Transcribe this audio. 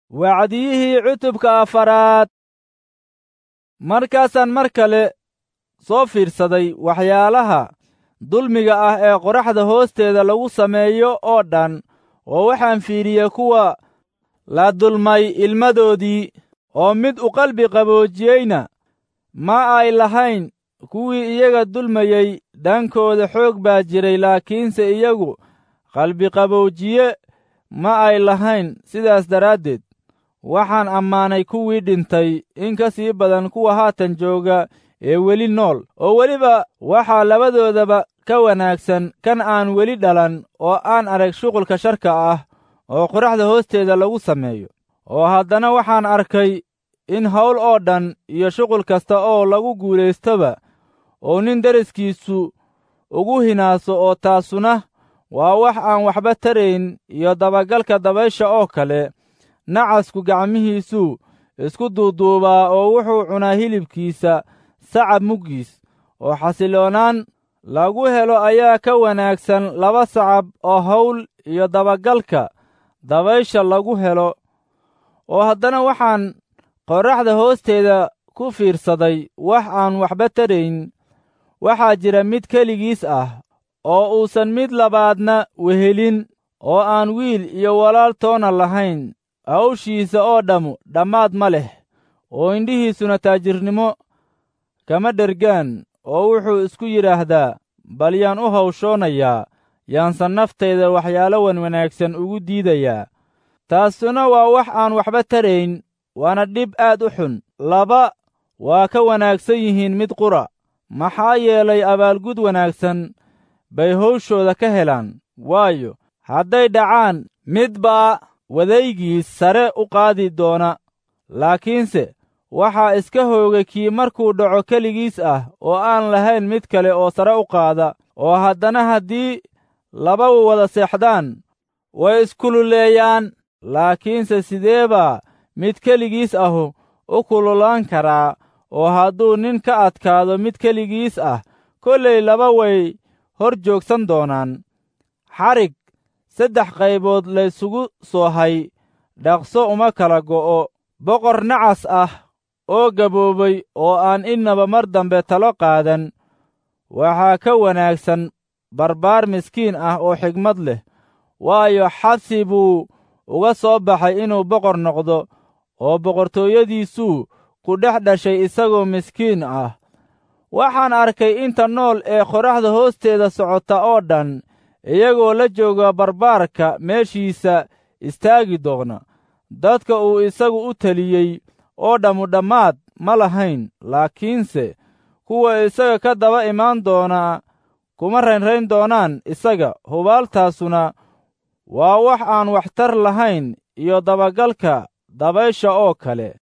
wacdiyihii cutubka afaraad markaasaan mar kale soo fiirsaday waxyaalaha dulmiga ah ee qoraxda hoosteeda lagu sameeyo oo dhan oo waxaan fiiriyey kuwa la dulmay ilmadoodii oo mid u qalbi qaboojiyeyna ma ay lahayn kuwii iyaga dulmayey dhankooda xoog baa jiray laakiinse iyagu qalbiqaboojiye ma ay lahayn sidaas daraaddeed waxaan ammaanay kuwii dhintay in ka sii badan kuwa haatan jooga ee weli nool oo weliba waxaa labadoodaba ka wanaagsan kan aan weli dhalan oo aan arag shuqulka sharka ah oo qoraxda hoosteeda lagu sameeyo oo haddana waxaan arkay in hawl oo dhan iyo shuqul kasta oo lagu guulaystoba oo nin deriskiisu ugu hinaaso oo taasuna waa wax aan waxba tarayn iyo dabagalka dabaysha oo kale nacasku gacmihiisuu isku duuduubaa oo wuxuu cunaa hilibkiisa sacab muggiis oo xasiloonaan lagu helo ayaa ka wanaagsan laba sacab oo hawl iyo dabagalka dabaysha lagu helo oo haddana waxaan qorraxda hoosteeda ku fiirsaday wax aan waxba tarayn waxaa jira mid keligiis ah oo uusan mid labaadna wehelin oo aan wiil iyo walaal toona lahayn hawshiisa oo dhammu dhammaad ma leh oo indhihiisuna taajirnimo kama dhergaan oo wuxuu isku yidhaahdaa bal yaan u hawshoonayaa yaansan naftayda waxyaalo wan wanaagsan ugu diidayaa taasuna waa wax aan waxba tarayn waana dhib aad u xun laba waa ka wanaagsan yihiin mid qura maxaa yeelay abaalgud wanaagsan bay hawshooda ka helaan waayo hadday dhacaan mid baa wadaygiis sare u qaadi doona laakiinse waxaa iska hoogay kii markuu dhaco keligiis ah oo aan lahayn mid kale oo sare u qaada oo haddana haddii laba wada seexdaan way iskululeeyaan laakiinse sidee baa mid keligiis ahu u kululaan karaa oo hadduu nin ka adkaado mid keligiis ah kollay laba way hor joogsan doonaan xarig saddex qaybood laysugu soo hay dhaqso uma kala go'o boqor nacas ah oo gaboobay oo aan innaba mar dambe talo qaadan waxaa ka wanaagsan barbaar miskiin ah oo xigmad leh waayo xabsi buu uga soo baxay inuu boqor noqdo oo boqortooyadiisuu ku dhex dhashay isagoo miskiin ah waxaan arkay inta nool ee qoraxda hoosteeda socota oo dhan iyagoo la jooga barbaarka meeshiisa istaagi doona dadka uu isagu u teliyey oo dhammu dhammaad ma lahayn laakiinse kuwa isaga ka daba imaan doonaa kuma raynrayn doonaan isaga hubaaltaasuna waa wax aan waxtar lahayn iyo dabagalka dabaysha oo kale